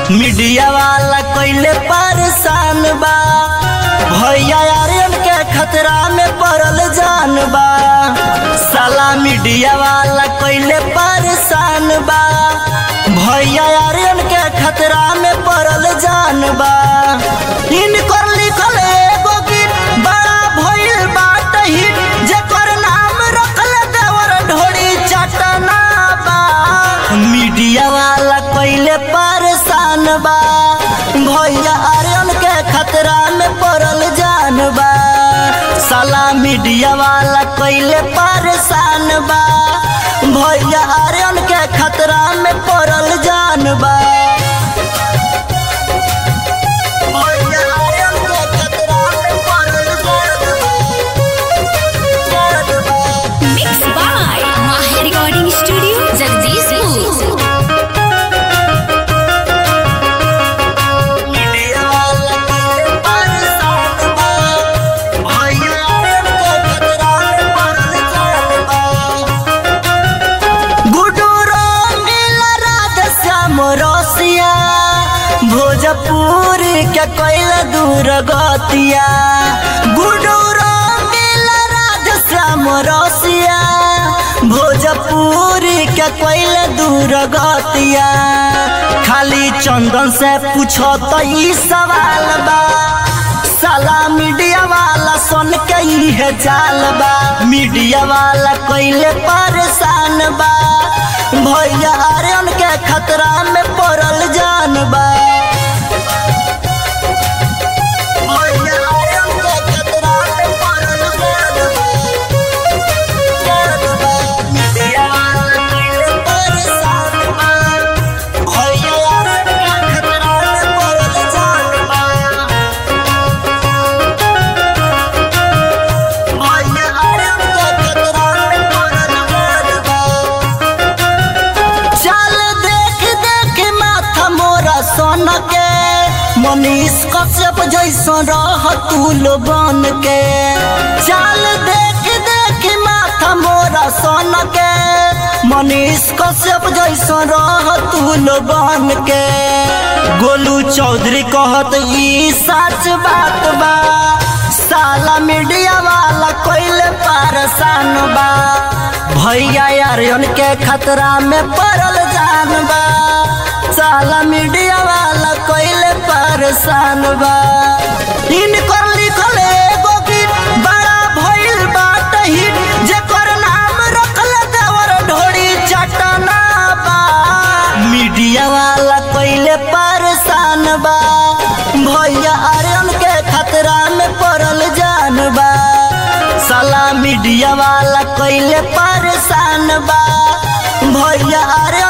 Media वाला कइले परेशान बा भैया आर्यन के खतरा में पड़ल जान बा साला मीडिया वाला कइले परेशान बा भैया आर्यन के खतरा में पड़ल जान बा इनकर लिखल एगो गीत बड़ा भइल बाट हिट जेकर नाम रखल देवर ढोड़ी चटना बा मीडिया वाला कइले परेशान बा भैया आर्यन के खतरा में पड़ल जान बा साला मीडिया वाला कइले परेशान बा भैया आर्यन के खतरा में पड़ल जान बा भैया आर्यन के खतरा में पड़ल जान बा। Mixed by Maha Recording Studio, Jagdishpur. Media वाला कइले परेशान बा भैया आर्यन के खतरा में पड़ल जान बा गुडू रंगील राधे श्याम रसिया भोजपुर के कैल दूर गतिया गुडू रंगील राधे श्याम रसिया भोजपुर के कैल दूर गतिया खाली चंदन से पूछो तो ई सवाल बा साला मीडिया वाला सुन के इहे चाल बा मीडिया वाला कइले परेशान बा भैया आर्यन के खतरा में पड़ल जान बा भैया आर्यन के खतरा में पड़ल जान बा। जान बा। मीडिया वाला कइले परेशान बा। भैया आर्यन के खतरा में पड़ल जान बा। भैया आर्यन के खतरा में पड़ल जान बा। चल देख देख माथा मोरा सोन के मनीष कश्यप जैसन रह तूल बन के चल देख देख माथा मोरा सोन के मनीष कश्यप जैसन रह तूल बन के गोलू चौधरी कहत ई सच बात बा साला मीडिया वाला कोइले परेशान बा भैया आर्यन के खतरा में पड़ल जान बा साला मीडिया वाला कोइले परेशान बा इनकर लिखल एगो गीत बड़ा भइल बाट हिट जेकर नाम रखल देवर ढोड़ी चटना बा मीडिया वाला कोइले परेशान बा भैया आर्यन के खतरा में पड़ल जान बा साला मीडिया वाला कइले परेशान बा भैया आर्यन